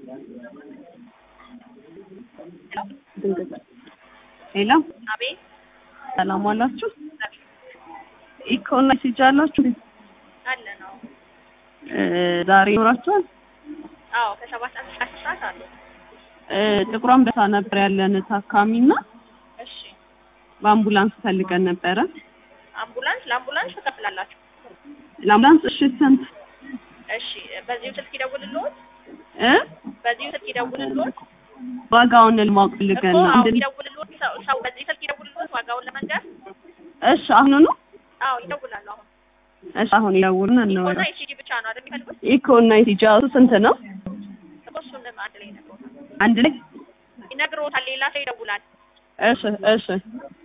ሄሎ አቤት ሰላም ዋላችሁ። ኢኮና ሲጃ አላችሁ አለ ነው። እ ዛሬ ይኖራችኋል? አዎ ከሰባት ሰዓት እስከ አስር ሰዓት አሉ። እ ጥቁር አንበሳ ነበር ያለን ታካሚና እሺ በአምቡላንስ ፈልገን ነበረ። አምቡላንስ ለአምቡላንስ ትከፍላላችሁ? ለአምቡላንስ እሺ ስንት እሺ በዚሁ ስልክ ይደውልልዎት? እ በዚሁ ስልክ ይደውልልዎት? ዋጋውን ለማወቅ እኮ ፈልገን ነው። አዎ እንድን- ይደውልልዎት። ሰው ሰው በዚህ ስልክ ይደውልልዎት ዋጋውን ለመንገር? እሺ አሁኑ ነው። አዎ ይደውላሉ። አሁን እሺ አሁን ይደውሉና ኢኮና እናወራ። ኢሲጂ ብቻ ነው አይደል የሚፈልጉት? ኢኮና ሲጃ ስንት ነው? እኮ እሱንም አንድ ላይ ይነግሮታል አንድ ላይ ይነግሮታል። ሌላ ሰው ይደውላል። እሺ እሺ